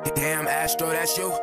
Damn, Astro, that's you.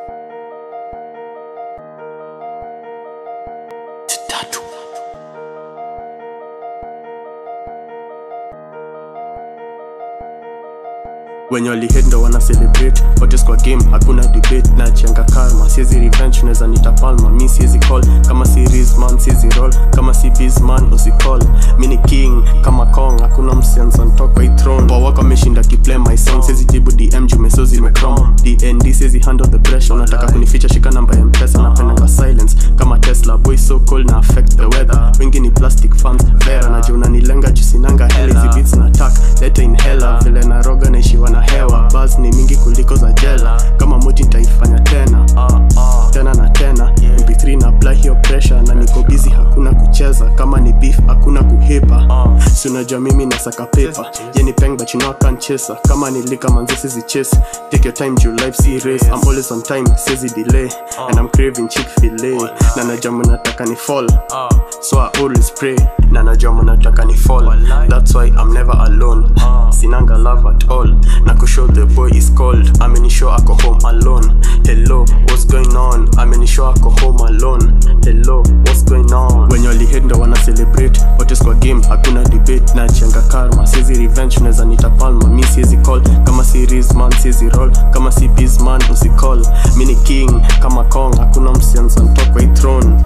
wenye walihate ndo wana celebrate Otis kwa game hakuna debate na chenga karma siezi revenge unaweza nita palma mi siezi call kama series man siezi roll kama si biz man usicall mi ni king kama kong hakuna msianza ntoka hii throne kwa wako ameshinda kiplay my song siezi jibu dm jumeso zimecrom dnd siezi handle the pressure unataka kunificha shika namba ya mpesa napendanga silence kama tesla boy so cold na affect the weather wengi ni plastic fans vera najua unanilenga jusinanga hela hizi beats na tak leta inhela vile naroga naishiwa na hewa bas ni mingi kuliko za jela kama moji nitaifanya tena tena na tena mp3 na apply hiyo pressure na niko busy hakuna kucheza kama ni beef hakuna kuhipa si unajua mimi nasaka paper ye ni peng but you know I can't chase her. kama nilika manzi sizi chase take your time juu life si race I'm always on time sizi delay and I'm craving chick filet na najua mnataka ni fall so I always pray na najua mnataka ni fall that's why I'm never alone sinanga love at all na kushow the boy is cold amenishow ako home alone hello what's going on amenishow ako home alone hello what's going on wenye walihate ndo wana celebrate Otis kwa game hakuna debate na chenga karma siezi revenge unaweza nita palma mi siezi call kama series man siezi roll kama si biz man usicall mi ni king kama kong hakuna msianza ntokwa hii throne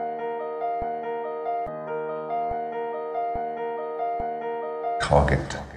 Target.